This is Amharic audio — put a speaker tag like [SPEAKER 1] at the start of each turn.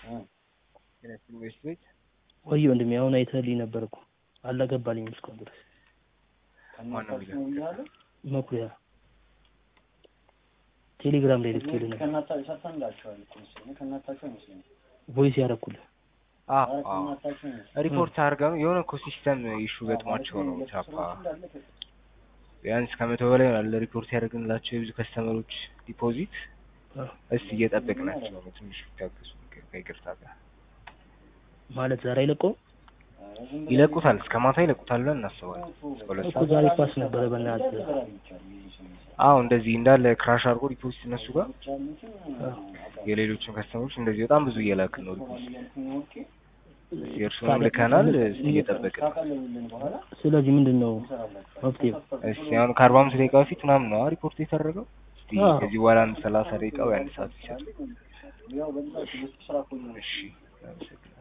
[SPEAKER 1] ኢንቨስት ቤት
[SPEAKER 2] ወይ ወንድሜ አሁን አይተህልኝ ነበር እኮ አልገባልኝም እስካሁን ድረስ
[SPEAKER 1] ማነው የሚለው
[SPEAKER 2] መኩሪያ ቴሌግራም ላይ ልኬልህ ነበር
[SPEAKER 3] ከእናታ- ሰርተንላቸዋል እኮ መሰለኝ። ከእናታቸው አይመስለኝም።
[SPEAKER 2] ቮይስ ያደረኩልህ
[SPEAKER 1] አዎ
[SPEAKER 3] ኧረ
[SPEAKER 1] አዎ
[SPEAKER 3] ከእናታቸው አይመስለኝም።
[SPEAKER 1] ሪፖርት አድርገው የሆነ እኮ ሲስተም ኢሹ ገጥሟቸው ነው ቻፓ ቢያንስ ከመቶ በላይ ይሆናል ሪፖርት ያደርግንላቸው የብዙ ከስተመሮች ዲፖዚት
[SPEAKER 2] አዎ።
[SPEAKER 1] እስቲ እየጠበቅናቸው ነው ትንሽ ታገሱ ከይቅርታ ጋር
[SPEAKER 2] ማለት ዛሬ አይለቀውም
[SPEAKER 1] ይለቁታል እስከ ማታ ይለቁታል ብለን እናስባለን እስከ ሁለት
[SPEAKER 2] እኮ
[SPEAKER 1] ሰዓት
[SPEAKER 2] ዛሬ ኳስ ነበረ በእናትህ
[SPEAKER 1] አዎ እንደዚህ እንዳለ ክራሽ አድርጎ ዲፖዚት እነሱ ጋር የሌሎችን ከስተመሮች እንደዚህ በጣም ብዙ እየላክን ነው ዲፖዚት የእርሱንም ልከናል እስቲ እየጠበቅን ነው
[SPEAKER 2] ስለዚህ ምንድን ነው መፍትሄው
[SPEAKER 1] እስቲ አሁን ከአርባ አምስት ደቂቃ በፊት ምናምን ነው ሪፖርት የተደረገው እስቲ
[SPEAKER 2] አዎ።
[SPEAKER 1] ከዚህ በኋላ አንድ ሰላሳ ደቂቃ ወይ አንድ ሰዓት ይሰጥ እሺ